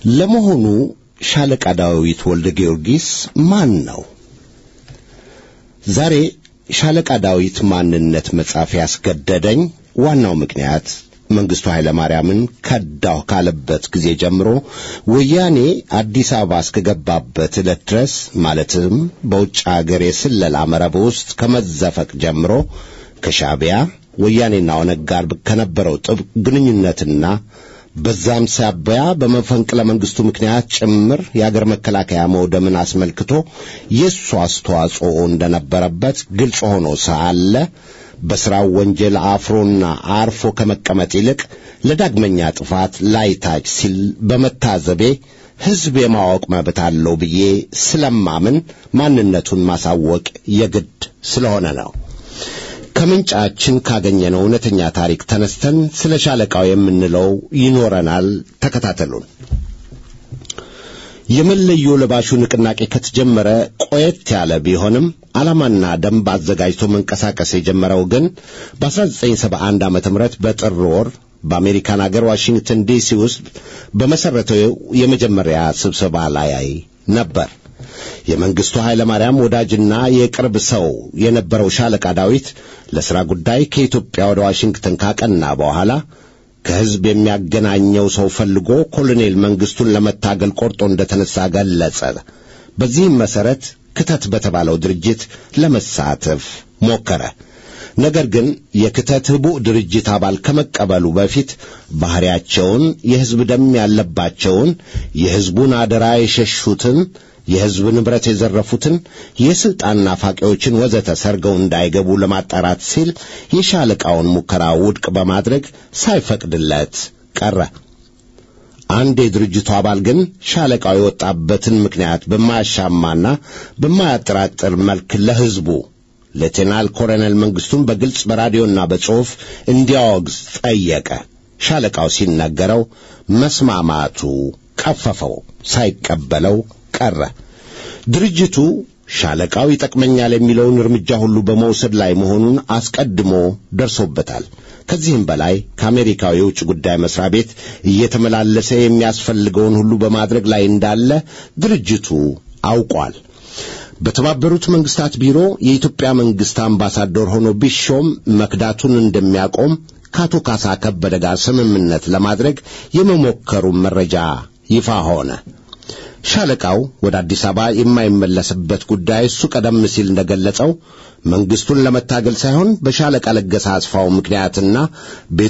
ለመሆኑ ሻለቃ ዳዊት ወልደ ጊዮርጊስ ማን ነው? ዛሬ ሻለቃ ዳዊት ማንነት መጻፍ ያስገደደኝ ዋናው ምክንያት መንግስቱ ኃይለ ማርያምን ከዳሁ ካለበት ጊዜ ጀምሮ ወያኔ አዲስ አበባ እስከገባበት ዕለት ድረስ ማለትም በውጭ አገር የስለላ መረብ ውስጥ ከመዘፈቅ ጀምሮ ከሻዕቢያ ወያኔና ኦነግ ጋር ከነበረው ጥብቅ ግንኙነትና በዛም ሳቢያ በመፈንቅለ መንግስቱ ምክንያት ጭምር የአገር መከላከያ መውደምን አስመልክቶ የእሱ አስተዋጽኦ እንደነበረበት ግልጽ ሆኖ ሳለ በሥራው ወንጀል አፍሮና አርፎ ከመቀመጥ ይልቅ ለዳግመኛ ጥፋት ላይታች ሲል በመታዘቤ ሕዝብ የማወቅ መብት አለው ብዬ ስለማምን ማንነቱን ማሳወቅ የግድ ስለሆነ ነው። ከምንጫችን ካገኘነው እውነተኛ ታሪክ ተነስተን ስለ ሻለቃው የምንለው ይኖረናል። ተከታተሉን። የመለዮ ለባሹ ንቅናቄ ከተጀመረ ቆየት ያለ ቢሆንም ዓላማና ደንብ አዘጋጅቶ መንቀሳቀስ የጀመረው ግን በ1971 ዓ ም በጥር ወር በአሜሪካን አገር ዋሽንግተን ዲሲ ውስጥ በመሠረተው የመጀመሪያ ስብሰባ ላይ ነበር። የመንግሥቱ ኃይለ ማርያም ወዳጅና የቅርብ ሰው የነበረው ሻለቃ ዳዊት ለሥራ ጉዳይ ከኢትዮጵያ ወደ ዋሽንግተን ካቀና በኋላ ከሕዝብ የሚያገናኘው ሰው ፈልጎ ኮሎኔል መንግሥቱን ለመታገል ቆርጦ እንደተነሣ ገለጸ። በዚህም መሠረት ክተት በተባለው ድርጅት ለመሳተፍ ሞከረ። ነገር ግን የክተት ህቡዕ ድርጅት አባል ከመቀበሉ በፊት ባሕሪያቸውን የሕዝብ ደም ያለባቸውን የሕዝቡን አደራ የሸሹትን የሕዝብ ንብረት የዘረፉትን የሥልጣን ናፋቂዎችን ወዘተ ሰርገው እንዳይገቡ ለማጣራት ሲል የሻለቃውን ሙከራ ውድቅ በማድረግ ሳይፈቅድለት ቀረ። አንድ የድርጅቱ አባል ግን ሻለቃው የወጣበትን ምክንያት በማያሻማና በማያጠራጥር መልክ ለሕዝቡ ሌቴናል ኮሎኔል መንግሥቱን በግልጽ በራዲዮና በጽሑፍ እንዲያወግዝ ጠየቀ። ሻለቃው ሲነገረው መስማማቱ ቀፈፈው፣ ሳይቀበለው ቀረ። ድርጅቱ ሻለቃው ይጠቅመኛል የሚለውን እርምጃ ሁሉ በመውሰድ ላይ መሆኑን አስቀድሞ ደርሶበታል። ከዚህም በላይ ከአሜሪካው የውጭ ጉዳይ መስሪያ ቤት እየተመላለሰ የሚያስፈልገውን ሁሉ በማድረግ ላይ እንዳለ ድርጅቱ አውቋል። በተባበሩት መንግስታት ቢሮ የኢትዮጵያ መንግስት አምባሳደር ሆኖ ቢሾም መክዳቱን እንደሚያቆም ከአቶ ካሳ ከበደ ጋር ስምምነት ለማድረግ የመሞከሩን መረጃ ይፋ ሆነ። ሻለቃው ወደ አዲስ አበባ የማይመለስበት ጉዳይ እሱ ቀደም ሲል እንደገለጸው መንግስቱን ለመታገል ሳይሆን በሻለቃ ለገሰ አስፋው ምክንያትና ቤቱ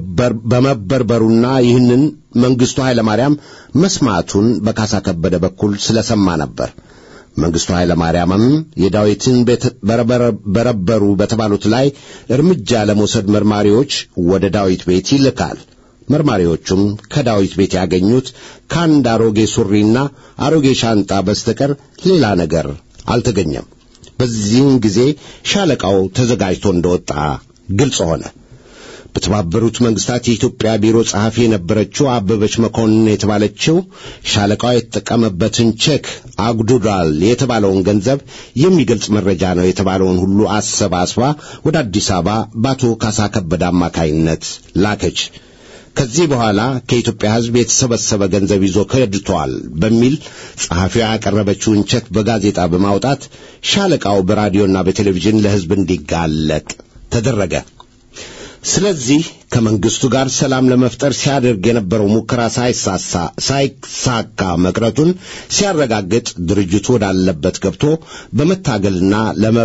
በመበርበሩና ይህንን መንግስቱ ኃይለ ማርያም መስማቱን በካሳ ከበደ በኩል ስለሰማ ነበር። መንግስቱ ኃይለ ማርያምም የዳዊትን ቤት በረበሩ በተባሉት ላይ እርምጃ ለመውሰድ መርማሪዎች ወደ ዳዊት ቤት ይልካል። መርማሪዎቹም ከዳዊት ቤት ያገኙት ከአንድ አሮጌ ሱሪና አሮጌ ሻንጣ በስተቀር ሌላ ነገር አልተገኘም። በዚህም ጊዜ ሻለቃው ተዘጋጅቶ እንደወጣ ግልጽ ሆነ። በተባበሩት መንግስታት የኢትዮጵያ ቢሮ ጸሐፊ የነበረችው አበበች መኮንን የተባለችው ሻለቃው የተጠቀመበትን ቼክ አጉዱዳል የተባለውን ገንዘብ የሚገልጽ መረጃ ነው የተባለውን ሁሉ አሰባስባ ወደ አዲስ አበባ በአቶ ካሳ ከበደ አማካይነት ላከች። ከዚህ በኋላ ከኢትዮጵያ ሕዝብ የተሰበሰበ ገንዘብ ይዞ ከድቷል በሚል ጸሐፊዋ ያቀረበችውን ቼክ በጋዜጣ በማውጣት ሻለቃው በራዲዮና በቴሌቪዥን ለሕዝብ እንዲጋለጥ ተደረገ። ስለዚህ ከመንግስቱ ጋር ሰላም ለመፍጠር ሲያደርግ የነበረው ሙከራ ሳይሳሳ ሳይሳካ መቅረቱን ሲያረጋግጥ ድርጅቱ ወዳለበት ገብቶ በመታገልና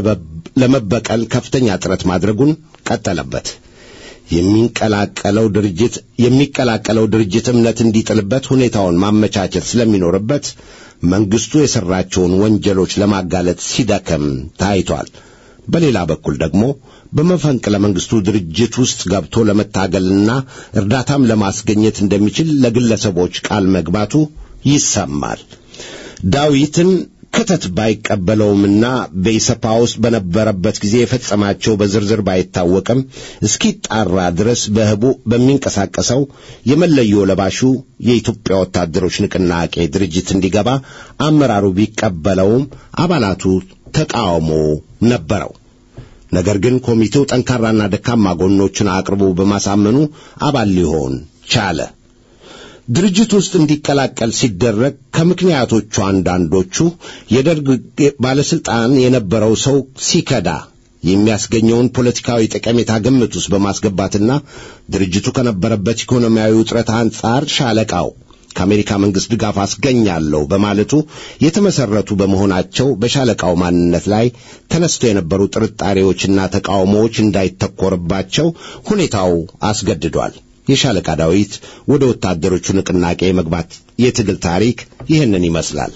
ለመበቀል ከፍተኛ ጥረት ማድረጉን ቀጠለበት። የሚንቀላቀለው ድርጅት የሚቀላቀለው ድርጅት እምነት እንዲጥልበት ሁኔታውን ማመቻቸት ስለሚኖርበት መንግስቱ የሠራቸውን ወንጀሎች ለማጋለጥ ሲደከም ታይቷል። በሌላ በኩል ደግሞ በመፈንቅለ መንግስቱ ድርጅት ውስጥ ገብቶ ለመታገልና እርዳታም ለማስገኘት እንደሚችል ለግለሰቦች ቃል መግባቱ ይሰማል። ዳዊትን ክተት ባይቀበለውምና በኢሰፓ ውስጥ በነበረበት ጊዜ የፈጸማቸው በዝርዝር ባይታወቅም እስኪጣራ ድረስ በህቡ በሚንቀሳቀሰው የመለዮ ለባሹ የኢትዮጵያ ወታደሮች ንቅናቄ ድርጅት እንዲገባ አመራሩ ቢቀበለውም አባላቱ ተቃውሞ ነበረው። ነገር ግን ኮሚቴው ጠንካራና ደካማ ጎኖችን አቅርቦ በማሳመኑ አባል ሊሆን ቻለ። ድርጅት ውስጥ እንዲቀላቀል ሲደረግ ከምክንያቶቹ አንዳንዶቹ የደርግ ባለስልጣን የነበረው ሰው ሲከዳ የሚያስገኘውን ፖለቲካዊ ጠቀሜታ ግምት ውስጥ በማስገባትና ድርጅቱ ከነበረበት ኢኮኖሚያዊ ውጥረት አንጻር ሻለቃው ከአሜሪካ መንግሥት ድጋፍ አስገኛለሁ በማለቱ የተመሠረቱ በመሆናቸው በሻለቃው ማንነት ላይ ተነስተው የነበሩ ጥርጣሬዎችና ተቃውሞዎች እንዳይተኮርባቸው ሁኔታው አስገድዷል። የሻለቃ ዳዊት ወደ ወታደሮቹ ንቅናቄ መግባት የትግል ታሪክ ይህንን ይመስላል።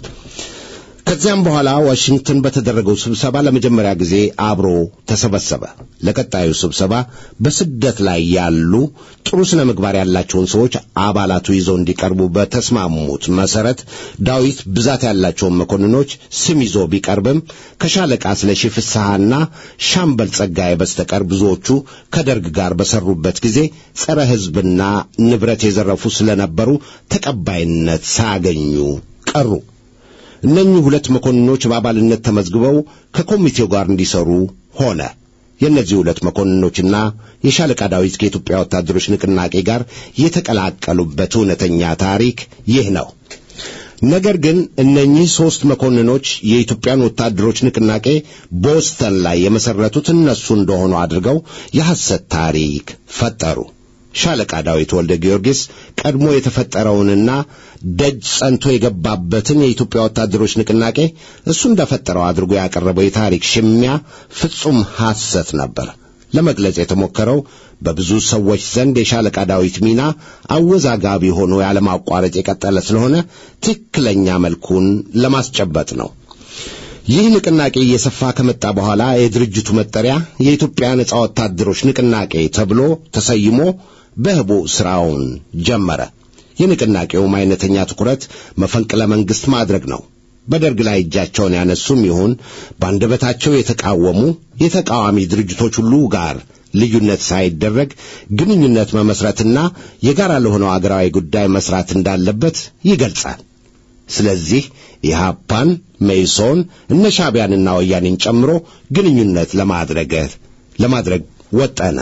ከዚያም በኋላ ዋሽንግተን በተደረገው ስብሰባ ለመጀመሪያ ጊዜ አብሮ ተሰበሰበ። ለቀጣዩ ስብሰባ በስደት ላይ ያሉ ጥሩ ስነ ምግባር ያላቸውን ሰዎች አባላቱ ይዘው እንዲቀርቡ በተስማሙት መሰረት ዳዊት ብዛት ያላቸውን መኮንኖች ስም ይዞ ቢቀርብም ከሻለቃ ስለሺ ፍስሐና ሻምበል ጸጋዬ በስተቀር ብዙዎቹ ከደርግ ጋር በሰሩበት ጊዜ ጸረ ሕዝብና ንብረት የዘረፉ ስለነበሩ ተቀባይነት ሳያገኙ ቀሩ። እነኚህ ሁለት መኮንኖች በአባልነት ተመዝግበው ከኮሚቴው ጋር እንዲሰሩ ሆነ። የእነዚህ ሁለት መኮንኖችና የሻለቃ ዳዊት ከኢትዮጵያ ወታደሮች ንቅናቄ ጋር የተቀላቀሉበት እውነተኛ ታሪክ ይህ ነው። ነገር ግን እነኚህ ሦስት መኮንኖች የኢትዮጵያን ወታደሮች ንቅናቄ ቦስተን ላይ የመሠረቱት እነሱ እንደሆኑ አድርገው የሐሰት ታሪክ ፈጠሩ። ሻለቃ ዳዊት ወልደ ጊዮርጊስ ቀድሞ የተፈጠረውንና ደጅ ጸንቶ የገባበትን የኢትዮጵያ ወታደሮች ንቅናቄ እሱ እንደፈጠረው አድርጎ ያቀረበው የታሪክ ሽሚያ ፍጹም ሐሰት ነበር። ለመግለጽ የተሞከረው በብዙ ሰዎች ዘንድ የሻለቃ ዳዊት ሚና አወዛጋቢ ሆኖ ያለማቋረጥ የቀጠለ ስለሆነ ትክክለኛ መልኩን ለማስጨበጥ ነው። ይህ ንቅናቄ እየሰፋ ከመጣ በኋላ የድርጅቱ መጠሪያ የኢትዮጵያ ነጻ ወታደሮች ንቅናቄ ተብሎ ተሰይሞ በህቡ ሥራውን ጀመረ። የንቅናቄውም አይነተኛ ትኩረት መፈንቅለ መንግሥት ማድረግ ነው። በደርግ ላይ እጃቸውን ያነሱም ይሁን በአንደበታቸው የተቃወሙ የተቃዋሚ ድርጅቶች ሁሉ ጋር ልዩነት ሳይደረግ ግንኙነት መመስረትና የጋራ ለሆነው አገራዊ ጉዳይ መስራት እንዳለበት ይገልጻል። ስለዚህ ኢህአፓን፣ መኢሶን፣ እነ ሻዕቢያንና ወያኔን ጨምሮ ግንኙነት ለማድረግ ለማድረግ ወጠነ።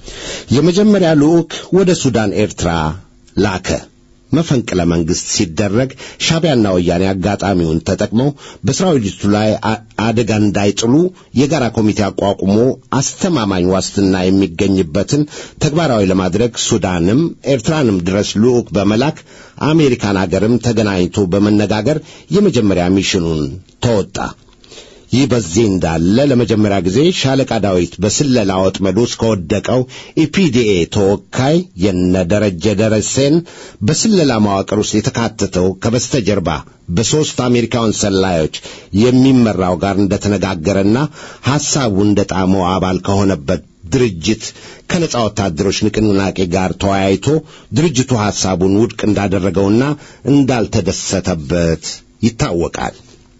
የመጀመሪያ ልዑክ ወደ ሱዳን፣ ኤርትራ ላከ። መፈንቅለ መንግሥት ሲደረግ ሻዕቢያና ወያኔ አጋጣሚውን ተጠቅመው በሰራዊቱ ላይ አደጋ እንዳይጥሉ የጋራ ኮሚቴ አቋቁሞ አስተማማኝ ዋስትና የሚገኝበትን ተግባራዊ ለማድረግ ሱዳንም ኤርትራንም ድረስ ልዑክ በመላክ አሜሪካን አገርም ተገናኝቶ በመነጋገር የመጀመሪያ ሚሽኑን ተወጣ። ይህ በዚህ እንዳለ ለመጀመሪያ ጊዜ ሻለቃ ዳዊት በስለላ ወጥመድ ውስጥ ከወደቀው ኢፒዲኤ ተወካይ የነ ደረጀ ደረሴን በስለላ መዋቅር ውስጥ የተካተተው ከበስተጀርባ በሦስት አሜሪካውን ሰላዮች የሚመራው ጋር እንደተነጋገረና ሐሳቡ እንደ ጣመው አባል ከሆነበት ድርጅት ከነጻ ወታደሮች ንቅናቄ ጋር ተወያይቶ ድርጅቱ ሐሳቡን ውድቅ እንዳደረገውና እንዳልተደሰተበት ይታወቃል።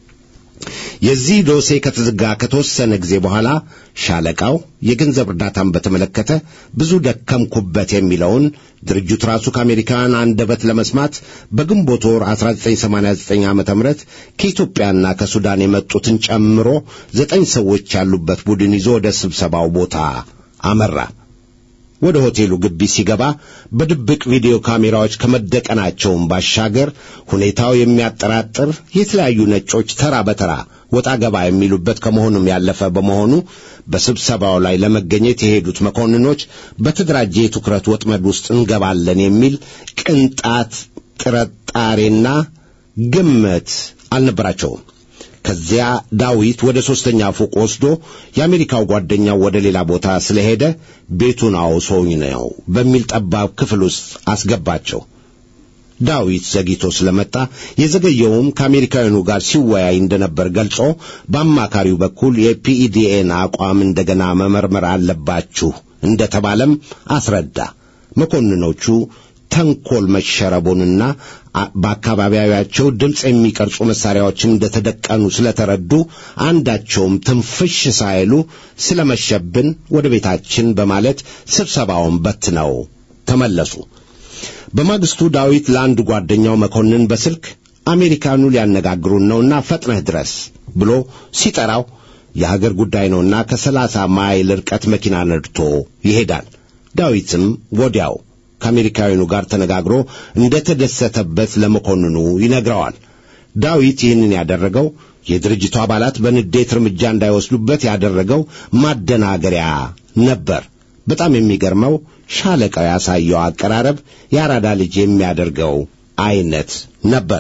የዚህ ዶሴ ከተዘጋ ከተወሰነ ጊዜ በኋላ ሻለቃው የገንዘብ እርዳታን በተመለከተ ብዙ ደከምኩበት የሚለውን ድርጅቱ ራሱ ከአሜሪካውያን አንደበት ለመስማት በግንቦት ወር 1989 ዓ ም ከኢትዮጵያና ከሱዳን የመጡትን ጨምሮ ዘጠኝ ሰዎች ያሉበት ቡድን ይዞ ወደ ስብሰባው ቦታ አመራ። ወደ ሆቴሉ ግቢ ሲገባ በድብቅ ቪዲዮ ካሜራዎች ከመደቀናቸውም ባሻገር ሁኔታው የሚያጠራጥር የተለያዩ ነጮች ተራ በተራ ወጣ ገባ የሚሉበት ከመሆኑም ያለፈ በመሆኑ በስብሰባው ላይ ለመገኘት የሄዱት መኮንኖች በተደራጀ የትኩረት ወጥመድ ውስጥ እንገባለን የሚል ቅንጣት ጥርጣሬና ግምት አልነበራቸውም። ከዚያ ዳዊት ወደ ሦስተኛ ፎቅ ወስዶ የአሜሪካው ጓደኛው ወደ ሌላ ቦታ ስለሄደ ቤቱን አውሶኝ ነው በሚል ጠባብ ክፍል ውስጥ አስገባቸው። ዳዊት ዘግይቶ ስለመጣ የዘገየውም ከአሜሪካውያኑ ጋር ሲወያይ እንደነበር ገልጾ በአማካሪው በኩል የፒኢዲኤን አቋም እንደገና መመርመር አለባችሁ እንደተባለም አስረዳ። መኮንኖቹ ተንኮል መሸረቡንና በአካባቢያቸው ድምፅ የሚቀርጹ መሳሪያዎችም እንደተደቀኑ ስለተረዱ አንዳቸውም ትንፍሽ ሳይሉ ስለመሸብን ወደ ቤታችን በማለት ስብሰባውን በትነው ተመለሱ። በማግስቱ ዳዊት ለአንድ ጓደኛው መኮንን በስልክ አሜሪካኑ ሊያነጋግሩን ነውና ፈጥነህ ድረስ ብሎ ሲጠራው የሀገር ጉዳይ ነውና ከሰላሳ ማይል ርቀት መኪና ነድቶ ይሄዳል። ዳዊትም ወዲያው ከአሜሪካውያኑ ጋር ተነጋግሮ እንደተደሰተበት ለመኮንኑ ይነግረዋል። ዳዊት ይህንን ያደረገው የድርጅቱ አባላት በንዴት እርምጃ እንዳይወስዱበት ያደረገው ማደናገሪያ ነበር። በጣም የሚገርመው ሻለቃው ያሳየው አቀራረብ የአራዳ ልጅ የሚያደርገው አይነት ነበር።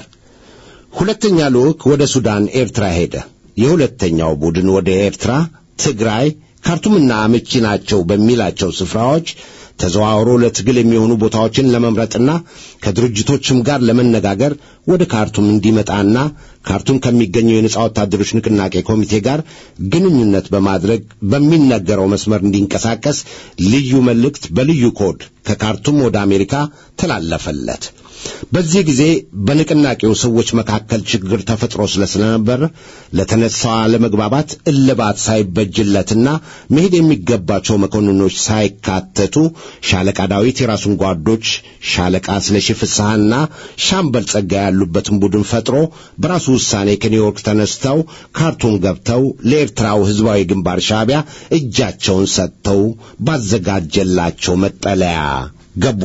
ሁለተኛ ልዑክ ወደ ሱዳን ኤርትራ ሄደ። የሁለተኛው ቡድን ወደ ኤርትራ፣ ትግራይ፣ ካርቱምና አመቺ ናቸው በሚላቸው ስፍራዎች ተዘዋውሮ ለትግል የሚሆኑ ቦታዎችን ለመምረጥና ከድርጅቶችም ጋር ለመነጋገር ወደ ካርቱም እንዲመጣና ካርቱም ከሚገኘው የነጻ ወታደሮች ንቅናቄ ኮሚቴ ጋር ግንኙነት በማድረግ በሚነገረው መስመር እንዲንቀሳቀስ ልዩ መልእክት በልዩ ኮድ ከካርቱም ወደ አሜሪካ ተላለፈለት። በዚህ ጊዜ በንቅናቄው ሰዎች መካከል ችግር ተፈጥሮ ስለነበር ለተነሳው አለመግባባት እልባት ሳይበጅለትና መሄድ የሚገባቸው መኮንኖች ሳይካተቱ ሻለቃ ዳዊት የራሱን ጓዶች ሻለቃ ስለሺ ፍስሐና ሻምበል ጸጋ ያሉበትን ቡድን ፈጥሮ በራሱ ውሳኔ ከኒውዮርክ ተነስተው ካርቱም ገብተው ለኤርትራው ሕዝባዊ ግንባር ሻዕቢያ እጃቸውን ሰጥተው ባዘጋጀላቸው መጠለያ ገቡ።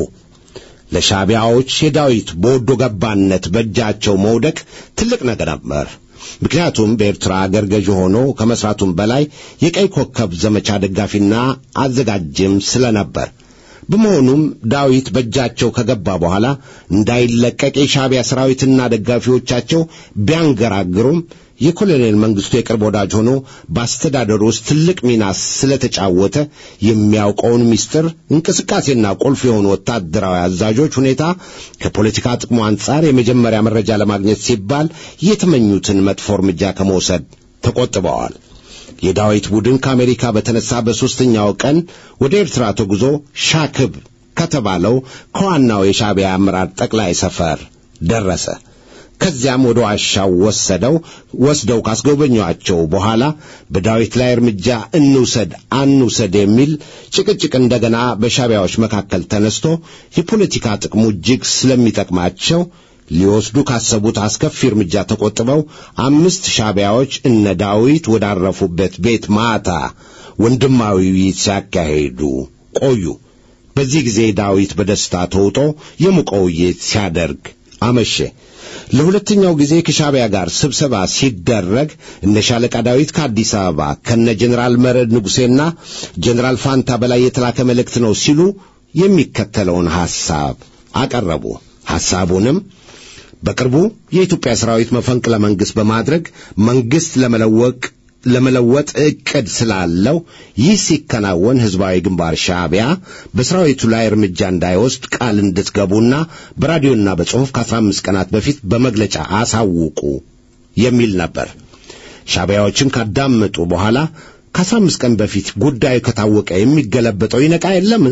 ለሻዕቢያዎች የዳዊት በወዶ ገባነት በእጃቸው መውደቅ ትልቅ ነገር ነበር። ምክንያቱም በኤርትራ አገር ገዥ ሆኖ ከመስራቱም በላይ የቀይ ኮከብ ዘመቻ ደጋፊና አዘጋጅም ስለነበር በመሆኑም ዳዊት በእጃቸው ከገባ በኋላ እንዳይለቀቅ የሻዕቢያ ሰራዊትና ደጋፊዎቻቸው ቢያንገራግሩም የኮሎኔል መንግስቱ የቅርብ ወዳጅ ሆኖ በአስተዳደሩ ውስጥ ትልቅ ሚና ስለተጫወተ የሚያውቀውን ምስጢር እንቅስቃሴና ቁልፍ የሆኑ ወታደራዊ አዛዦች ሁኔታ ከፖለቲካ ጥቅሙ አንጻር የመጀመሪያ መረጃ ለማግኘት ሲባል የተመኙትን መጥፎ እርምጃ ከመውሰድ ተቆጥበዋል። የዳዊት ቡድን ከአሜሪካ በተነሳ በሦስተኛው ቀን ወደ ኤርትራ ተጉዞ ሻክብ ከተባለው ከዋናው የሻዕቢያ አመራር ጠቅላይ ሰፈር ደረሰ። ከዚያም ወደ ዋሻው ወሰደው ወስደው ካስጎበኟቸው በኋላ በዳዊት ላይ እርምጃ እንውሰድ አንውሰድ የሚል ጭቅጭቅ እንደገና በሻዕቢያዎች መካከል ተነስቶ የፖለቲካ ጥቅሙ እጅግ ስለሚጠቅማቸው ሊወስዱ ካሰቡት አስከፊ እርምጃ ተቆጥበው አምስት ሻዕቢያዎች እነ ዳዊት ወዳረፉበት ቤት ማታ ወንድማዊ ውይይት ሲያካሂዱ ቆዩ። በዚህ ጊዜ ዳዊት በደስታ ተውጦ የሞቀ ውይይት ሲያደርግ አመሸ። ለሁለተኛው ጊዜ ከሻዕቢያ ጋር ስብሰባ ሲደረግ እነ ሻለቃ ዳዊት ከአዲስ አበባ ከነ ጀኔራል መረድ ንጉሴና ጀኔራል ፋንታ በላይ የተላከ መልእክት ነው ሲሉ የሚከተለውን ሐሳብ አቀረቡ። ሐሳቡንም በቅርቡ የኢትዮጵያ ሰራዊት መፈንቅለ መንግሥት በማድረግ መንግሥት ለመለወቅ ለመለወጥ ዕቅድ ስላለው ይህ ሲከናወን ሕዝባዊ ግንባር ሻዕቢያ በሰራዊቱ ላይ እርምጃ እንዳይወስድ ቃል እንድትገቡና በራዲዮና በጽሑፍ ከአስራ አምስት ቀናት በፊት በመግለጫ አሳውቁ የሚል ነበር። ሻዕቢያዎችም ካዳመጡ በኋላ ከአስራ አምስት ቀን በፊት ጉዳዩ ከታወቀ የሚገለበጠው ይነቃ የለም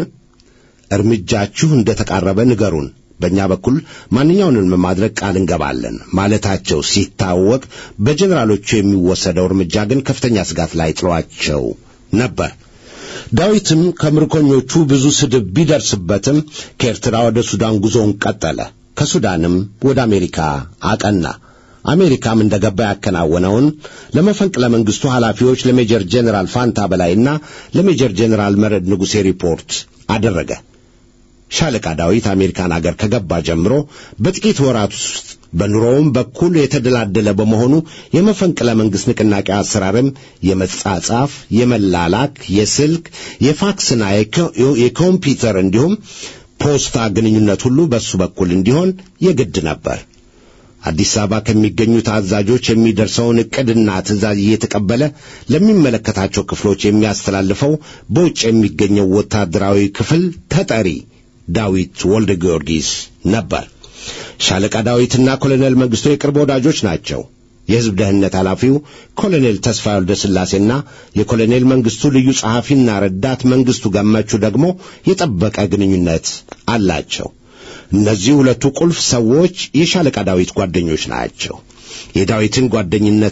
እርምጃችሁ እንደ ተቃረበ ንገሩን በእኛ በኩል ማንኛውንም ማድረግ ቃል እንገባለን ማለታቸው ሲታወቅ በጀኔራሎቹ የሚወሰደው እርምጃ ግን ከፍተኛ ስጋት ላይ ጥሏቸው ነበር። ዳዊትም ከምርኮኞቹ ብዙ ስድብ ቢደርስበትም ከኤርትራ ወደ ሱዳን ጉዞውን ቀጠለ። ከሱዳንም ወደ አሜሪካ አቀና። አሜሪካም እንደ ገባ ያከናወነውን ለመፈንቅለ መንግሥቱ ኃላፊዎች ለሜጀር ጄኔራል ፋንታ በላይና ለሜጀር ጄኔራል መረድ ንጉሴ ሪፖርት አደረገ። ሻለቃ ዳዊት አሜሪካን አገር ከገባ ጀምሮ በጥቂት ወራት ውስጥ በኑሮውም በኩል የተደላደለ በመሆኑ የመፈንቅለ መንግሥት ንቅናቄ አሰራርም የመጻጻፍ፣ የመላላክ፣ የስልክ፣ የፋክስና የኮምፒውተር እንዲሁም ፖስታ ግንኙነት ሁሉ በሱ በኩል እንዲሆን የግድ ነበር። አዲስ አበባ ከሚገኙት አዛዦች የሚደርሰውን ዕቅድና ትእዛዝ እየተቀበለ ለሚመለከታቸው ክፍሎች የሚያስተላልፈው በውጭ የሚገኘው ወታደራዊ ክፍል ተጠሪ ዳዊት ወልደ ጊዮርጊስ ነበር። ሻለቃ ዳዊትና ኮሎኔል መንግሥቱ የቅርብ ወዳጆች ናቸው። የሕዝብ ደህንነት ኃላፊው ኮሎኔል ተስፋ ወልደ ሥላሴና የኮሎኔል መንግሥቱ ልዩ ጸሐፊና ረዳት መንግሥቱ ገመቹ ደግሞ የጠበቀ ግንኙነት አላቸው። እነዚህ ሁለቱ ቁልፍ ሰዎች የሻለቃ ዳዊት ጓደኞች ናቸው። የዳዊትን ጓደኝነት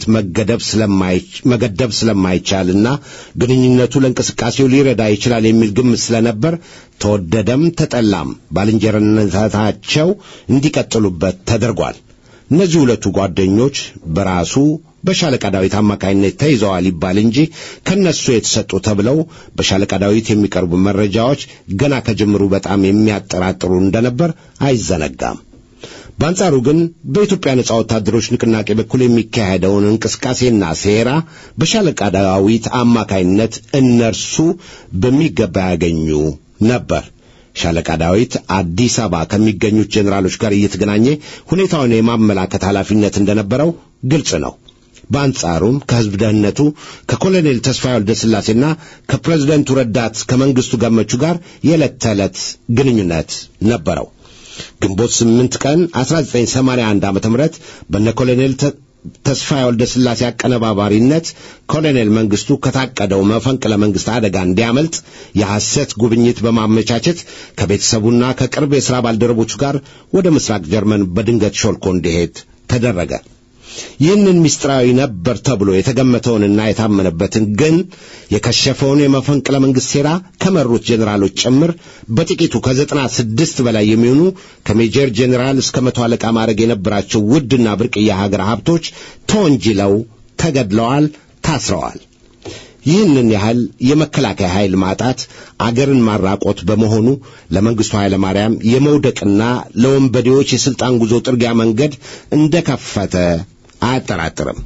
መገደብ ስለማይቻልና ግንኙነቱ ለእንቅስቃሴው ሊረዳ ይችላል የሚል ግምት ስለነበር ተወደደም ተጠላም ባልንጀርነታቸው እንዲቀጥሉበት ተደርጓል። እነዚህ ሁለቱ ጓደኞች በራሱ በሻለቃ ዳዊት አማካኝነት ተይዘዋል ይባል እንጂ ከነሱ የተሰጡ ተብለው በሻለቃ ዳዊት የሚቀርቡ መረጃዎች ገና ከጅምሩ በጣም የሚያጠራጥሩ እንደነበር አይዘነጋም። በአንጻሩ ግን በኢትዮጵያ ነጻ ወታደሮች ንቅናቄ በኩል የሚካሄደውን እንቅስቃሴና ሴራ በሻለቃ ዳዊት አማካይነት እነርሱ በሚገባ ያገኙ ነበር። ሻለቃ ዳዊት አዲስ አበባ ከሚገኙት ጄኔራሎች ጋር እየተገናኘ ሁኔታውን የማመላከት ኃላፊነት እንደነበረው ግልጽ ነው። በአንጻሩም ከሕዝብ ደህንነቱ ከኮሎኔል ተስፋዬ ወልደ ሥላሴና ከፕሬዝደንቱ ረዳት ከመንግሥቱ ገመቹ ጋር የዕለት ተዕለት ግንኙነት ነበረው። ግንቦት 8 ቀን 1981 ዓ.ም በነ ኮሎኔል ተስፋዬ ወልደ ሥላሴ አቀነባባሪነት ኮሎኔል መንግስቱ ከታቀደው መፈንቅለ መንግስት አደጋ እንዲያመልጥ የሐሰት ጉብኝት በማመቻቸት ከቤተሰቡና ከቅርብ የሥራ ባልደረቦቹ ጋር ወደ ምስራቅ ጀርመን በድንገት ሾልኮ እንዲሄድ ተደረገ። ይህንን ምስጢራዊ ነበር ተብሎ የተገመተውንና የታመነበትን ግን የከሸፈውን የመፈንቅለ መንግሥት ሴራ ከመሩት ጄኔራሎች ጭምር በጥቂቱ ከዘጠና ስድስት በላይ የሚሆኑ ከሜጀር ጄኔራል እስከ መቶ አለቃ ማዕረግ የነበራቸው ውድና ብርቅዬ ሀገር ሀብቶች ተወንጅለው ተገድለዋል፣ ታስረዋል። ይህንን ያህል የመከላከያ ኃይል ማጣት አገርን ማራቆት በመሆኑ ለመንግሥቱ ኃይለ ማርያም የመውደቅና ለወንበዴዎች የሥልጣን ጉዞ ጥርጊያ መንገድ እንደከፈተ አያጠራጥርም።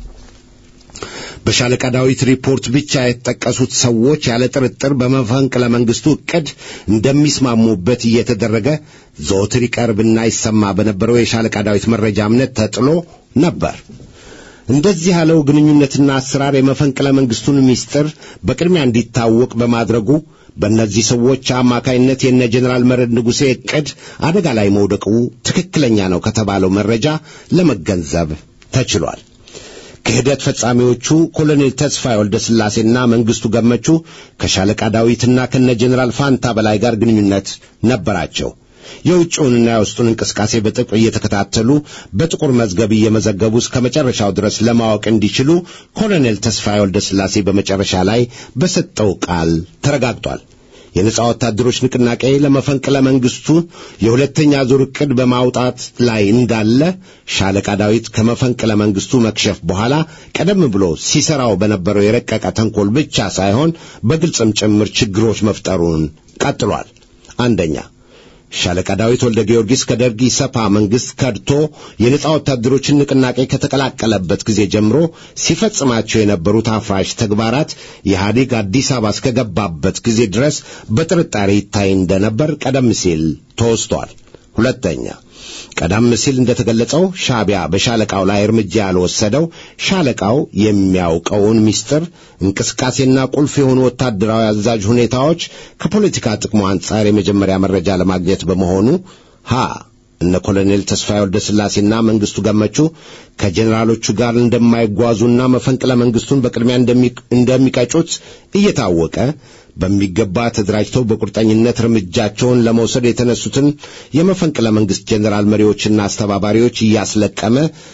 በሻለቃ ዳዊት ሪፖርት ብቻ የተጠቀሱት ሰዎች ያለ ጥርጥር በመፈንቅለ መንግሥቱ ዕቅድ እንደሚስማሙበት እየተደረገ ዘወትር ይቀርብና ይሰማ በነበረው የሻለቃ ዳዊት መረጃ እምነት ተጥሎ ነበር። እንደዚህ ያለው ግንኙነትና አሰራር የመፈንቅለ መንግሥቱን ምስጢር በቅድሚያ እንዲታወቅ በማድረጉ በእነዚህ ሰዎች አማካይነት የነ ጀኔራል መረድ ንጉሴ ዕቅድ አደጋ ላይ መውደቁ ትክክለኛ ነው ከተባለው መረጃ ለመገንዘብ ተችሏል። ክህደት ፈጻሚዎቹ ኮሎኔል ተስፋዬ ወልደ ሥላሴና መንግሥቱ ገመቹ ከሻለቃ ዳዊትና ከነ ጀኔራል ፋንታ በላይ ጋር ግንኙነት ነበራቸው። የውጭውንና የውስጡን እንቅስቃሴ በጥብቅ እየተከታተሉ በጥቁር መዝገብ እየመዘገቡ እስከ መጨረሻው ድረስ ለማወቅ እንዲችሉ ኮሎኔል ተስፋዬ ወልደ ሥላሴ በመጨረሻ ላይ በሰጠው ቃል ተረጋግጧል። የነጻ ወታደሮች ንቅናቄ ለመፈንቅለ መንግሥቱ የሁለተኛ ዙር ዕቅድ በማውጣት ላይ እንዳለ ሻለቃ ዳዊት ከመፈንቅለ መንግሥቱ መክሸፍ በኋላ ቀደም ብሎ ሲሰራው በነበረው የረቀቀ ተንኮል ብቻ ሳይሆን በግልጽም ጭምር ችግሮች መፍጠሩን ቀጥሏል። አንደኛ ሻለቃ ዳዊት ወልደ ጊዮርጊስ ከደርግ ኢሰፓ መንግሥት ከድቶ የነጻ ወታደሮችን ንቅናቄ ከተቀላቀለበት ጊዜ ጀምሮ ሲፈጽማቸው የነበሩት አፍራሽ ተግባራት ኢህአዴግ አዲስ አበባ እስከገባበት ጊዜ ድረስ በጥርጣሬ ይታይ እንደነበር ቀደም ሲል ተወስቷል። ሁለተኛ ቀደም ሲል እንደተገለጸው ሻዕቢያ በሻለቃው ላይ እርምጃ ያልወሰደው ሻለቃው የሚያውቀውን ምስጢር እንቅስቃሴና ቁልፍ የሆኑ ወታደራዊ አዛዥ ሁኔታዎች ከፖለቲካ ጥቅሙ አንጻር የመጀመሪያ መረጃ ለማግኘት በመሆኑ ሀ እነ ኮሎኔል ተስፋዬ ወልደ ሥላሴና መንግሥቱ ገመቹ ከጄኔራሎቹ ጋር እንደማይጓዙና መፈንቅለ መንግሥቱን በቅድሚያ እንደሚቀጩት እየታወቀ በሚገባ ተደራጅተው በቁርጠኝነት እርምጃቸውን ለመውሰድ የተነሱትን የመፈንቅለ መንግሥት ጄኔራል መሪዎችና አስተባባሪዎች እያስለቀመ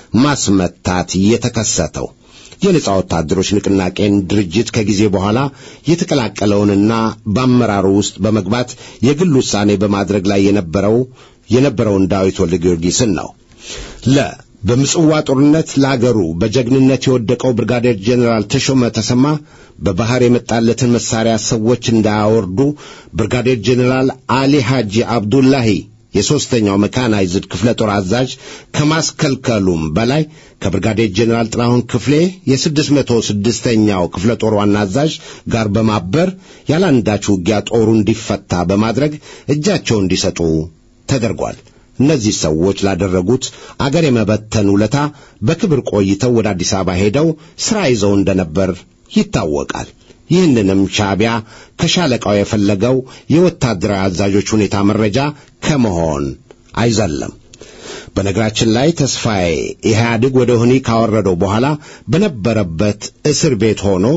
ማስመታት የተከሰተው የነጻ ወታደሮች ንቅናቄን ድርጅት ከጊዜ በኋላ የተቀላቀለውንና በአመራሩ ውስጥ በመግባት የግል ውሳኔ በማድረግ ላይ የነበረው የነበረውን ዳዊት ወልደ ጊዮርጊስን ነው። ለ በምጽዋ ጦርነት ለአገሩ በጀግንነት የወደቀው ብርጋዴር ጄኔራል ተሾመ ተሰማ በባሕር የመጣለትን መሳሪያ ሰዎች እንዳያወርዱ ብርጋዴር ጄኔራል አሊ ሐጂ አብዱላሂ የሦስተኛው መካናይዝድ ክፍለ ጦር አዛዥ ከማስከልከሉም በላይ ከብርጋዴር ጄኔራል ጥላሁን ክፍሌ የስድስት መቶ ስድስተኛው ክፍለ ጦር ዋና አዛዥ ጋር በማበር ያላንዳች ውጊያ ጦሩ እንዲፈታ በማድረግ እጃቸው እንዲሰጡ ተደርጓል። እነዚህ ሰዎች ላደረጉት አገር የመበተን ውለታ በክብር ቆይተው ወደ አዲስ አበባ ሄደው ሥራ ይዘው እንደነበር ይታወቃል። ይህንንም ሻዕቢያ ከሻለቃው የፈለገው የወታደራዊ አዛዦች ሁኔታ መረጃ ከመሆን አይዘለም። በነገራችን ላይ ተስፋዬ ኢህአዴግ ወደ ወህኒ ካወረደው በኋላ በነበረበት እስር ቤት ሆኖ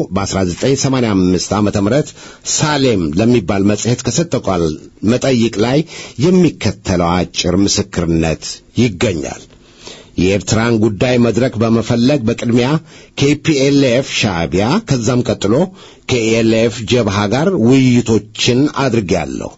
በ1985 ዓ ም ሳሌም ለሚባል መጽሔት ከሰጠው ቃለ መጠይቅ ላይ የሚከተለው አጭር ምስክርነት ይገኛል። የኤርትራን ጉዳይ መድረክ በመፈለግ በቅድሚያ ከኢፒኤልኤፍ ሻዕቢያ ከዛም ቀጥሎ ከኢኤልኤፍ ጀብሃ ጋር ውይይቶችን አድርጌያለሁ።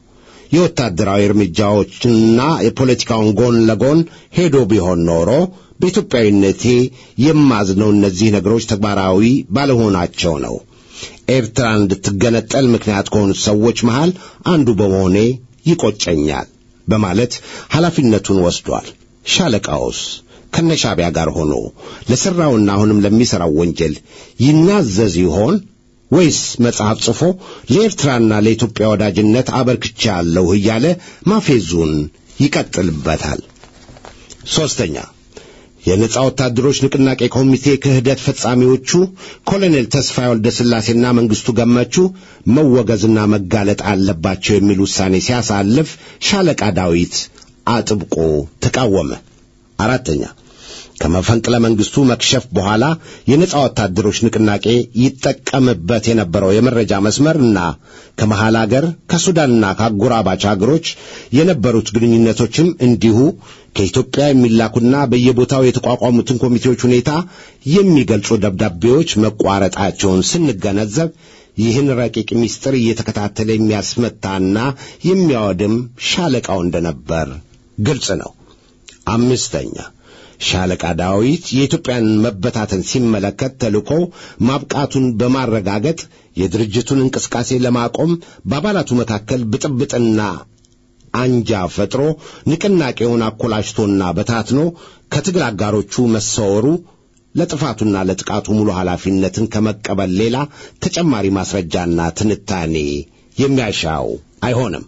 የወታደራዊ እርምጃዎችንና የፖለቲካውን ጎን ለጎን ሄዶ ቢሆን ኖሮ በኢትዮጵያዊነቴ የማዝነው እነዚህ ነገሮች ተግባራዊ ባለመሆናቸው ነው። ኤርትራ እንድትገነጠል ምክንያት ከሆኑት ሰዎች መሃል አንዱ በመሆኔ ይቆጨኛል በማለት ኃላፊነቱን ወስዷል። ሻለቃውስ ከነሻቢያ ጋር ሆኖ ለሠራውና አሁንም ለሚሠራው ወንጀል ይናዘዝ ይሆን ወይስ መጽሐፍ ጽፎ ለኤርትራና ለኢትዮጵያ ወዳጅነት አበርክቻለሁ እያለ ማፌዙን ይቀጥልበታል? ሦስተኛ የነጻ ወታደሮች ንቅናቄ ኮሚቴ ክህደት ፈጻሚዎቹ ኮሎኔል ተስፋዬ ወልደ ሥላሴና መንግሥቱ ገመቹ መወገዝና መጋለጥ አለባቸው የሚል ውሳኔ ሲያሳልፍ ሻለቃ ዳዊት አጥብቆ ተቃወመ። አራተኛ ከመፈንቅለ መንግሥቱ መክሸፍ በኋላ የነጻ ወታደሮች ንቅናቄ ይጠቀምበት የነበረው የመረጃ መስመርና ከመሃል አገር ከሱዳንና ከአጎራባች አገሮች የነበሩት ግንኙነቶችም እንዲሁ ከኢትዮጵያ የሚላኩና በየቦታው የተቋቋሙትን ኮሚቴዎች ሁኔታ የሚገልጹ ደብዳቤዎች መቋረጣቸውን ስንገነዘብ ይህን ረቂቅ ምስጢር እየተከታተለ የሚያስመታና የሚያወድም ሻለቃው እንደነበር ግልጽ ነው። አምስተኛ ሻለቃ ዳዊት የኢትዮጵያን መበታተን ሲመለከት ተልእኮው ማብቃቱን በማረጋገጥ የድርጅቱን እንቅስቃሴ ለማቆም በአባላቱ መካከል ብጥብጥና አንጃ ፈጥሮ ንቅናቄውን አኮላሽቶና በታትኖ ከትግል አጋሮቹ መሰወሩ ለጥፋቱና ለጥቃቱ ሙሉ ኃላፊነትን ከመቀበል ሌላ ተጨማሪ ማስረጃና ትንታኔ የሚያሻው አይሆንም።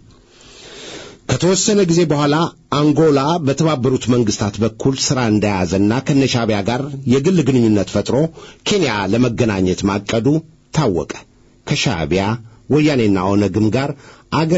ከተወሰነ ጊዜ በኋላ አንጎላ በተባበሩት መንግስታት በኩል ሥራ እንደያዘና ከነሻቢያ ጋር የግል ግንኙነት ፈጥሮ ኬንያ ለመገናኘት ማቀዱ ታወቀ። ከሻቢያ ወያኔና ኦነግም ጋር አገር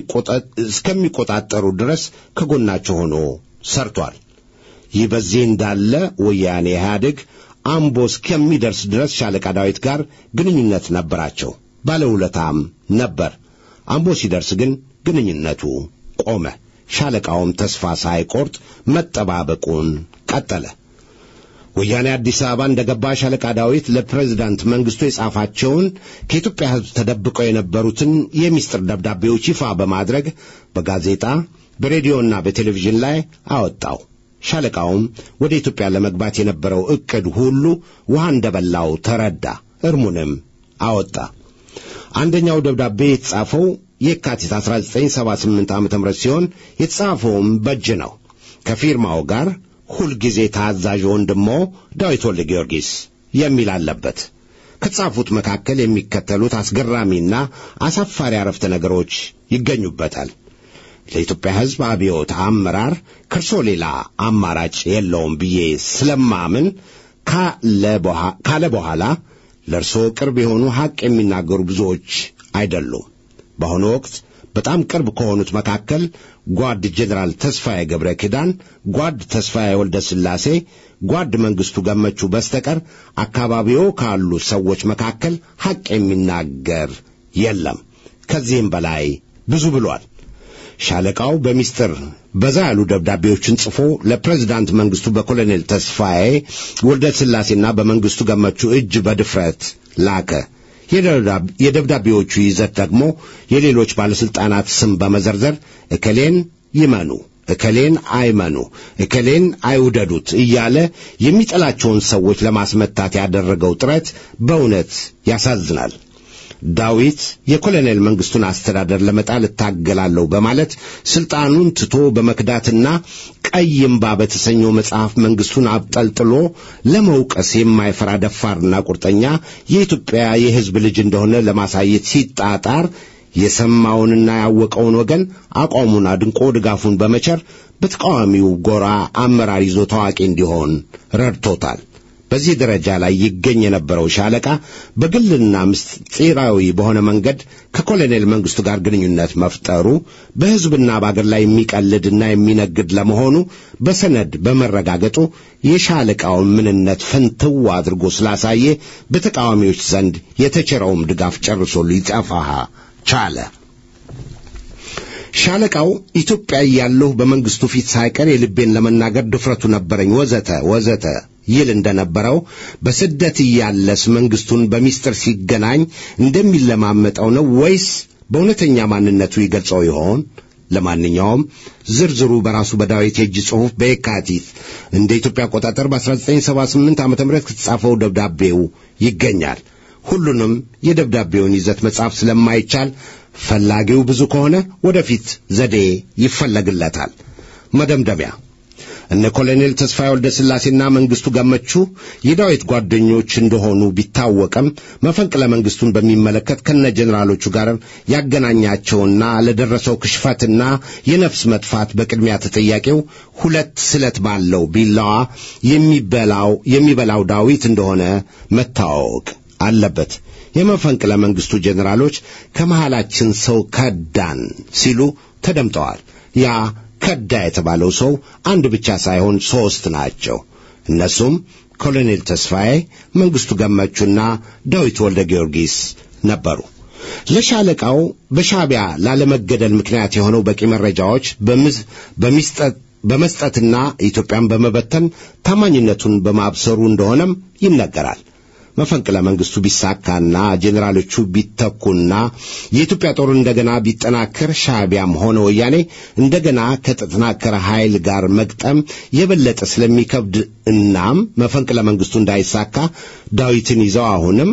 እስከሚቆጣጠሩ ድረስ ከጎናቸው ሆኖ ሰርቷል። ይህ በዚህ እንዳለ ወያኔ ኢህአዴግ አምቦ እስከሚደርስ ድረስ ሻለቃ ዳዊት ጋር ግንኙነት ነበራቸው። ባለውለታም ነበር። አምቦ ሲደርስ ግን ግንኙነቱ ቆመ። ሻለቃውም ተስፋ ሳይቆርጥ መጠባበቁን ቀጠለ። ወያኔ አዲስ አበባ እንደ ገባ ሻለቃ ዳዊት ለፕሬዝዳንት መንግሥቱ የጻፋቸውን ከኢትዮጵያ ሕዝብ ተደብቀው የነበሩትን የሚስጥር ደብዳቤዎች ይፋ በማድረግ በጋዜጣ በሬዲዮና በቴሌቪዥን ላይ አወጣው። ሻለቃውም ወደ ኢትዮጵያ ለመግባት የነበረው ዕቅድ ሁሉ ውሃ እንደበላው ተረዳ። እርሙንም አወጣ። አንደኛው ደብዳቤ የተጻፈው የካቲት 1978 ዓ ም ሲሆን የተጻፈውም በእጅ ነው። ከፊርማው ጋር ሁልጊዜ ታዛዥ ወንድሞ ዳዊት ወልደ ጊዮርጊስ የሚል አለበት። ከተጻፉት መካከል የሚከተሉት አስገራሚና አሳፋሪ አረፍተ ነገሮች ይገኙበታል። ለኢትዮጵያ ሕዝብ አብዮት አመራር ከእርሶ ሌላ አማራጭ የለውም ብዬ ስለማምን ካለ በኋላ ለእርሶ ቅርብ የሆኑ ሐቅ የሚናገሩ ብዙዎች አይደሉም። በአሁኑ ወቅት በጣም ቅርብ ከሆኑት መካከል ጓድ ጄኔራል ተስፋዬ ገብረ ኪዳን፣ ጓድ ተስፋዬ ወልደ ሥላሴ፣ ጓድ መንግሥቱ ገመቹ በስተቀር አካባቢዎ ካሉ ሰዎች መካከል ሐቅ የሚናገር የለም። ከዚህም በላይ ብዙ ብሏል። ሻለቃው በሚስጥር በዛ ያሉ ደብዳቤዎችን ጽፎ ለፕሬዝዳንት መንግሥቱ በኮሎኔል ተስፋዬ ወልደ ሥላሴና በመንግሥቱ ገመቹ እጅ በድፍረት ላከ። የደብዳቤዎቹ ይዘት ደግሞ የሌሎች ባለሥልጣናት ስም በመዘርዘር እከሌን ይመኑ፣ እከሌን አይመኑ፣ እከሌን አይውደዱት እያለ የሚጠላቸውን ሰዎች ለማስመታት ያደረገው ጥረት በእውነት ያሳዝናል። ዳዊት የኮሎኔል መንግሥቱን አስተዳደር ለመጣል እታገላለሁ በማለት ሥልጣኑን ትቶ በመክዳትና ቀይ እምባ በተሰኘው መጽሐፍ መንግሥቱን አብጠልጥሎ ለመውቀስ የማይፈራ ደፋርና ቁርጠኛ የኢትዮጵያ የሕዝብ ልጅ እንደሆነ ለማሳየት ሲጣጣር የሰማውንና ያወቀውን ወገን አቋሙን አድንቆ ድጋፉን በመቸር በተቃዋሚው ጎራ አመራር ይዞ ታዋቂ እንዲሆን ረድቶታል። በዚህ ደረጃ ላይ ይገኝ የነበረው ሻለቃ በግልና ምስጢራዊ በሆነ መንገድ ከኮሎኔል መንግሥቱ ጋር ግንኙነት መፍጠሩ በሕዝብና በአገር ላይ የሚቀልድና የሚነግድ ለመሆኑ በሰነድ በመረጋገጡ የሻለቃውን ምንነት ፍንትው አድርጎ ስላሳየ በተቃዋሚዎች ዘንድ የተቸረውም ድጋፍ ጨርሶ ሊጠፋ ቻለ። ሻለቃው ኢትዮጵያ እያለሁ በመንግሥቱ ፊት ሳይቀር የልቤን ለመናገር ድፍረቱ ነበረኝ ወዘተ ወዘተ ይል እንደነበረው በስደት እያለስ መንግሥቱን በሚስጥር ሲገናኝ እንደሚለማመጠው ነው ወይስ በእውነተኛ ማንነቱ ይገልጸው ይሆን? ለማንኛውም ዝርዝሩ በራሱ በዳዊት የእጅ ጽሑፍ በየካቲት እንደ ኢትዮጵያ አቆጣጠር በ1978 ዓ ም ከተጻፈው ደብዳቤው ይገኛል። ሁሉንም የደብዳቤውን ይዘት መጻፍ ስለማይቻል ፈላጊው ብዙ ከሆነ ወደፊት ዘዴ ይፈለግለታል። መደምደሚያ እነ ኮሎኔል ተስፋዬ ወልደ ሥላሴና መንግሥቱ ገመቹ የዳዊት ጓደኞች እንደሆኑ ቢታወቅም መፈንቅለ መንግሥቱን በሚመለከት ከነ ጀኔራሎቹ ጋር ያገናኛቸውና ለደረሰው ክሽፈትና የነፍስ መጥፋት በቅድሚያ ተጠያቂው ሁለት ስለት ባለው ቢላዋ የሚበላው የሚበላው ዳዊት እንደሆነ መታወቅ አለበት። የመፈንቅለ መንግሥቱ ጀኔራሎች ከመሃላችን ሰው ከዳን ሲሉ ተደምጠዋል። ያ ከዳ የተባለው ሰው አንድ ብቻ ሳይሆን ሦስት ናቸው። እነሱም ኮሎኔል ተስፋዬ፣ መንግሥቱ ገመቹና ዳዊት ወልደ ጊዮርጊስ ነበሩ። ለሻለቃው በሻዕቢያ ላለመገደል ምክንያት የሆነው በቂ መረጃዎች በመስጠትና ኢትዮጵያን በመበተን ታማኝነቱን በማብሰሩ እንደሆነም ይነገራል። መፈንቅለ መንግሥቱ ቢሳካና ጄኔራሎቹ ቢተኩና የኢትዮጵያ ጦር እንደገና ቢጠናከር ሻዕቢያም ሆነ ወያኔ እንደገና ከተጠናከረ ኃይል ጋር መግጠም የበለጠ ስለሚከብድ እናም መፈንቅለ መንግሥቱ እንዳይሳካ ዳዊትን ይዘው አሁንም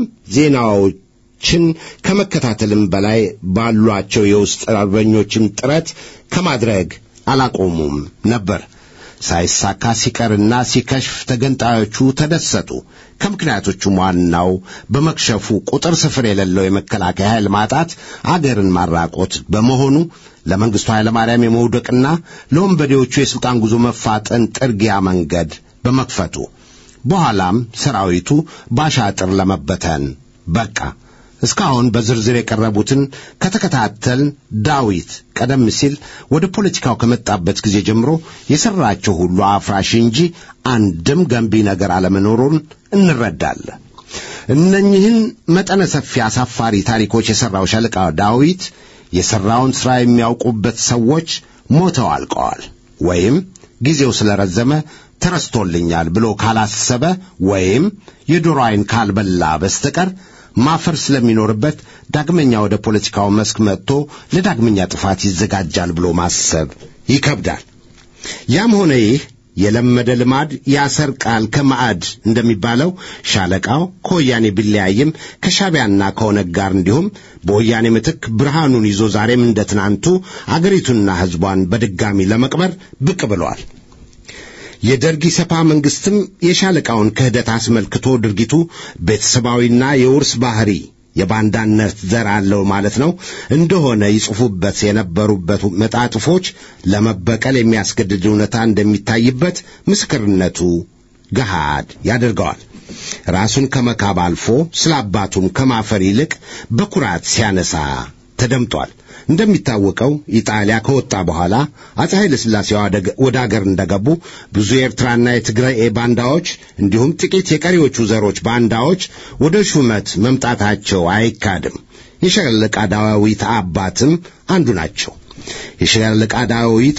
ዜናዎችን ከመከታተልም በላይ ባሏቸው የውስጥ አርበኞችም ጥረት ከማድረግ አላቆሙም ነበር። ሳይሳካ ሲቀርና ሲከሽፍ ተገንጣዮቹ ተደሰቱ። ከምክንያቶቹም ዋናው በመክሸፉ ቁጥር ስፍር የሌለው የመከላከያ ኃይል ማጣት አገርን ማራቆት በመሆኑ ለመንግሥቱ ኃይለማርያም የመውደቅና ለወንበዴዎቹ የሥልጣን ጉዞ መፋጠን ጥርጊያ መንገድ በመክፈቱ በኋላም ሰራዊቱ ባሻጥር ለመበተን በቃ። እስካሁን በዝርዝር የቀረቡትን ከተከታተል ዳዊት ቀደም ሲል ወደ ፖለቲካው ከመጣበት ጊዜ ጀምሮ የሠራቸው ሁሉ አፍራሽ እንጂ አንድም ገንቢ ነገር አለመኖሩን እንረዳለን። እነኝህን መጠነ ሰፊ አሳፋሪ ታሪኮች የሠራው ሻለቃ ዳዊት የሠራውን ሥራ የሚያውቁበት ሰዎች ሞተው አልቀዋል ወይም ጊዜው ስለረዘመ ተረስቶልኛል ብሎ ካላሰበ ወይም የዶሮ ዓይን ካልበላ በስተቀር ማፈር ስለሚኖርበት ዳግመኛ ወደ ፖለቲካው መስክ መጥቶ ለዳግመኛ ጥፋት ይዘጋጃል ብሎ ማሰብ ይከብዳል። ያም ሆነ ይህ የለመደ ልማድ ያሰርቃል ከማዕድ እንደሚባለው ሻለቃው ከወያኔ ቢለያይም ከሻቢያና ከኦነግ ጋር እንዲሁም በወያኔ ምትክ ብርሃኑን ይዞ ዛሬም እንደ ትናንቱ አገሪቱንና ሕዝቧን በድጋሚ ለመቅበር ብቅ ብሏል። የደርግ ኢሰፓ መንግስትም የሻለቃውን ክህደት አስመልክቶ ድርጊቱ ቤተሰባዊና የውርስ ባህሪ የባንዳነት ዘር አለው ማለት ነው እንደሆነ ይጽፉበት የነበሩበት መጣጥፎች ለመበቀል የሚያስገድድ እውነታ እንደሚታይበት ምስክርነቱ ገሃድ ያደርገዋል። ራሱን ከመካብ አልፎ ስለ አባቱም ከማፈር ይልቅ በኩራት ሲያነሳ ተደምጧል። እንደሚታወቀው ኢጣሊያ ከወጣ በኋላ አፄ ኃይለ ሥላሴ ወደ አገር እንደገቡ ብዙ የኤርትራና የትግራይ ባንዳዎች እንዲሁም ጥቂት የቀሪዎቹ ዘሮች ባንዳዎች ወደ ሹመት መምጣታቸው አይካድም። የሻለቃ ዳዊት አባትም አንዱ ናቸው። የሻለቃ ዳዊት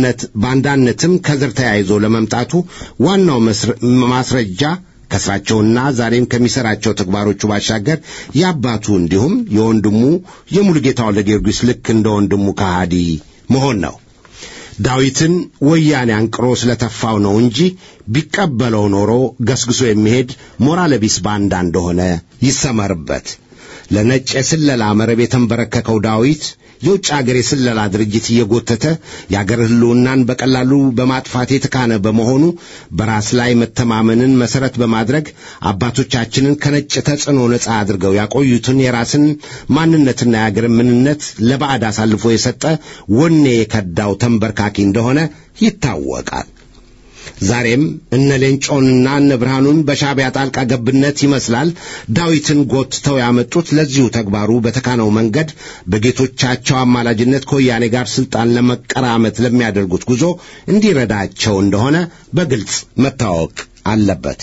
ባንዳነትም ከዘር ተያይዞ ለመምጣቱ ዋናው ማስረጃ ከስራቸውና ዛሬም ከሚሰራቸው ተግባሮቹ ባሻገር የአባቱ እንዲሁም የወንድሙ የሙሉጌታ ወልደ ጊዮርጊስ ልክ እንደ ወንድሙ ከሃዲ መሆን ነው። ዳዊትን ወያኔ አንቅሮ ስለተፋው ነው እንጂ ቢቀበለው ኖሮ ገስግሶ የሚሄድ ሞራለ ቢስ ባንዳ እንደሆነ ይሰመርበት። ለነጭ የስለላ መረብ የተንበረከከው ዳዊት የውጭ አገር የስለላ ድርጅት እየጎተተ የአገር ሕልውናን በቀላሉ በማጥፋት የተካነ በመሆኑ በራስ ላይ መተማመንን መሠረት በማድረግ አባቶቻችንን ከነጭ ተጽዕኖ ነፃ አድርገው ያቆዩትን የራስን ማንነትና የአገርን ምንነት ለባዕድ አሳልፎ የሰጠ ወኔ የከዳው ተንበርካኪ እንደሆነ ይታወቃል። ዛሬም እነ ሌንጮንና እነ ብርሃኑን በሻቢያ ጣልቃ ገብነት ይመስላል ዳዊትን ጎትተው ያመጡት ለዚሁ ተግባሩ በተካነው መንገድ በጌቶቻቸው አማላጅነት ከወያኔ ጋር ስልጣን ለመቀራመት ለሚያደርጉት ጉዞ እንዲረዳቸው እንደሆነ በግልጽ መታወቅ አለበት።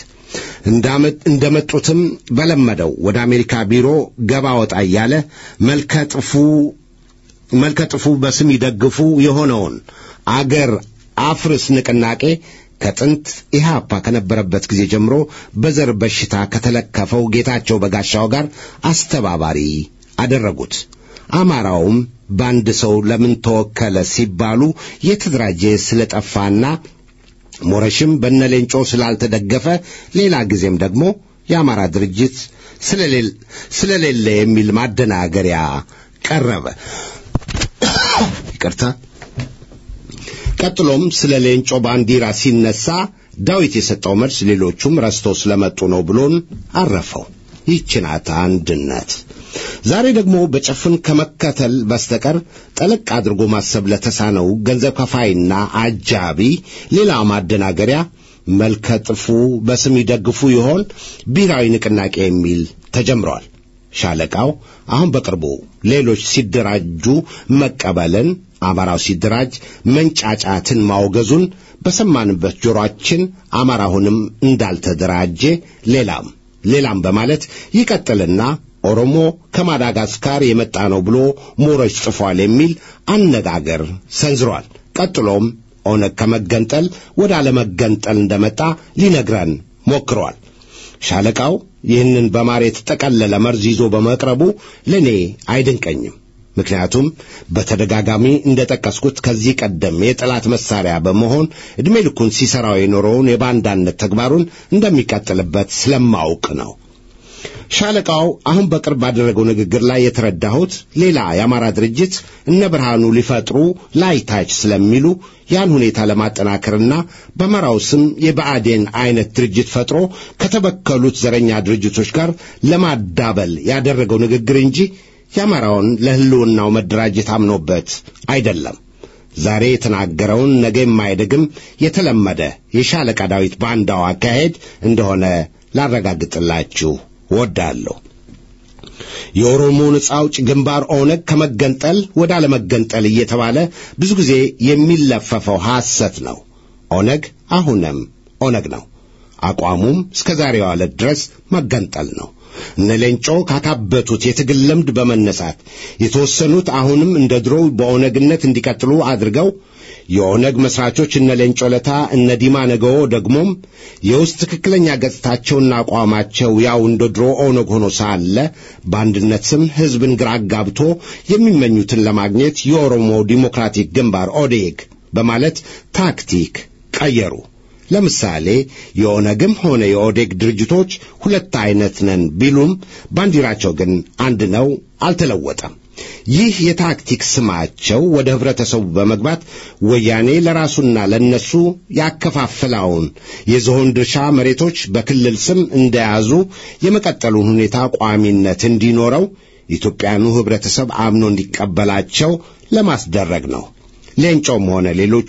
እንደመጡትም በለመደው ወደ አሜሪካ ቢሮ ገባ ወጣ እያለ መልከጥፉ መልከጥፉ በስም ይደግፉ የሆነውን አገር አፍርስ ንቅናቄ ከጥንት ኢህአፓ ከነበረበት ጊዜ ጀምሮ በዘር በሽታ ከተለከፈው ጌታቸው በጋሻው ጋር አስተባባሪ አደረጉት። አማራውም በአንድ ሰው ለምን ተወከለ ሲባሉ የተደራጀ ስለጠፋና ሞረሽም በነሌንጮ ስላልተደገፈ ሌላ ጊዜም ደግሞ የአማራ ድርጅት ስለሌለ የሚል ማደናገሪያ ቀረበ። ይቅርታ። ቀጥሎም ስለ ሌንጮ ባንዲራ ሲነሳ ዳዊት የሰጠው መልስ ሌሎቹም ረስተው ስለመጡ ነው ብሎን አረፈው። ይህች ናት አንድነት። ዛሬ ደግሞ በጭፍን ከመከተል በስተቀር ጠለቅ አድርጎ ማሰብ ለተሳነው ገንዘብ ከፋይና አጃቢ ሌላ ማደናገሪያ መልከ ጥፉ በስም ይደግፉ ይሆን ብሔራዊ ንቅናቄ የሚል ተጀምረዋል። ሻለቃው አሁን በቅርቡ ሌሎች ሲደራጁ መቀበልን፣ አማራው ሲደራጅ መንጫጫትን ማውገዙን በሰማንበት ጆሮአችን አማራውንም እንዳልተደራጀ ሌላም ሌላም በማለት ይቀጥልና ኦሮሞ ከማዳጋስካር የመጣ ነው ብሎ ሞሮች ጽፏል የሚል አነጋገር ሰንዝሯል። ቀጥሎም ኦነግ ከመገንጠል ወደ አለመገንጠል እንደመጣ ሊነግረን ሞክሯል። ሻለቃው ይህንን በማር የተጠቀለለ መርዝ ይዞ በመቅረቡ ለእኔ አይደንቀኝም። ምክንያቱም በተደጋጋሚ እንደጠቀስኩት ከዚህ ቀደም የጠላት መሳሪያ በመሆን ዕድሜ ልኩን ሲሠራው የኖረውን የባንዳነት ተግባሩን እንደሚቀጥልበት ስለማውቅ ነው። ሻለቃው አሁን በቅርብ ባደረገው ንግግር ላይ የተረዳሁት ሌላ የአማራ ድርጅት እነ ብርሃኑ ሊፈጥሩ ላይታች ስለሚሉ ያን ሁኔታ ለማጠናከርና በአማራው ስም የብአዴን አይነት ድርጅት ፈጥሮ ከተበከሉት ዘረኛ ድርጅቶች ጋር ለማዳበል ያደረገው ንግግር እንጂ የአማራውን ለሕልውናው መደራጀት አምኖበት አይደለም። ዛሬ የተናገረውን ነገ የማይደግም የተለመደ የሻለቃ ዳዊት ባንዳው አካሄድ እንደሆነ ላረጋግጥላችሁ ወዳለሁ። የኦሮሞ ነጻ አውጭ ግንባር ኦነግ ከመገንጠል ወደ አለመገንጠል እየተባለ ብዙ ጊዜ የሚለፈፈው ሐሰት ነው። ኦነግ አሁንም ኦነግ ነው። አቋሙም እስከ ዛሬዋ ዕለት ድረስ መገንጠል ነው። እነ ሌንጮ ካካበቱት የትግል ልምድ በመነሳት የተወሰኑት አሁንም እንደ ድሮው በኦነግነት እንዲቀጥሉ አድርገው የኦነግ መስራቾች እነ ሌንጮ ለታ እነ ዲማ ነገዎ ደግሞም የውስጥ ትክክለኛ ገጽታቸውና አቋማቸው ያው እንደ ድሮ ኦነግ ሆኖ ሳለ በአንድነት ስም ሕዝብን ግራ አጋብቶ የሚመኙትን ለማግኘት የኦሮሞ ዲሞክራቲክ ግንባር ኦዴግ በማለት ታክቲክ ቀየሩ። ለምሳሌ የኦነግም ሆነ የኦዴግ ድርጅቶች ሁለት አይነት ነን ቢሉም ባንዲራቸው ግን አንድ ነው፣ አልተለወጠም። ይህ የታክቲክ ስማቸው ወደ ኅብረተሰቡ በመግባት ወያኔ ለራሱና ለነሱ ያከፋፍላውን የዝሆን ድርሻ መሬቶች በክልል ስም እንደያዙ የመቀጠሉን ሁኔታ ቋሚነት እንዲኖረው ኢትዮጵያኑ ኅብረተሰብ አምኖ እንዲቀበላቸው ለማስደረግ ነው። ሌንጮም ሆነ ሌሎቹ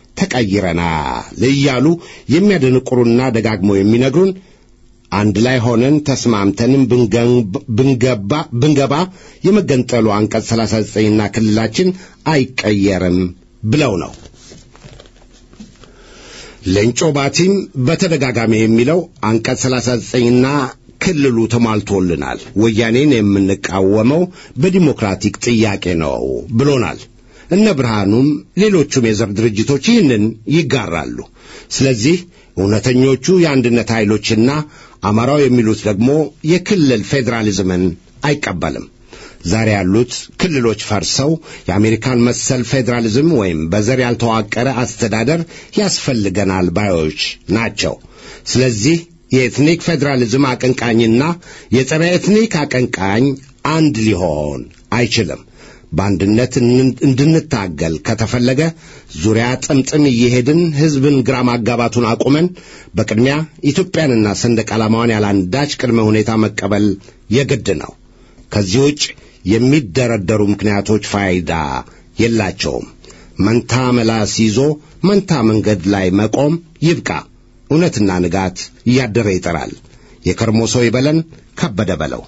ተቀይረናል እያሉ የሚያደንቁሩና ደጋግመው የሚነግሩን አንድ ላይ ሆነን ተስማምተንም ብንገባ ብንገባ የመገንጠሉ አንቀጽ 39ና ክልላችን አይቀየርም ብለው ነው። ሌንጮ ባቲም በተደጋጋሚ የሚለው አንቀጽ 39ና ክልሉ ተሟልቶልናል፣ ወያኔን የምንቃወመው በዲሞክራቲክ ጥያቄ ነው ብሎናል። እነ ብርሃኑም ሌሎቹም የዘር ድርጅቶች ይህንን ይጋራሉ። ስለዚህ እውነተኞቹ የአንድነት ኃይሎችና አማራው የሚሉት ደግሞ የክልል ፌዴራሊዝምን አይቀበልም። ዛሬ ያሉት ክልሎች ፈርሰው የአሜሪካን መሰል ፌዴራሊዝም ወይም በዘር ያልተዋቀረ አስተዳደር ያስፈልገናል ባዮች ናቸው። ስለዚህ የኤትኒክ ፌዴራሊዝም አቀንቃኝና የጸረ ኤትኒክ አቀንቃኝ አንድ ሊሆን አይችልም። በአንድነት እንድንታገል ከተፈለገ ዙሪያ ጥምጥም እየሄድን ሕዝብን ግራ ማጋባቱን አቁመን በቅድሚያ ኢትዮጵያንና ሰንደቅ ዓላማዋን ያላንዳች ቅድመ ሁኔታ መቀበል የግድ ነው። ከዚህ ውጭ የሚደረደሩ ምክንያቶች ፋይዳ የላቸውም። መንታ መላስ ይዞ መንታ መንገድ ላይ መቆም ይብቃ። እውነትና ንጋት እያደረ ይጠራል። የከርሞ ሰው ይበለን። ከበደ በለው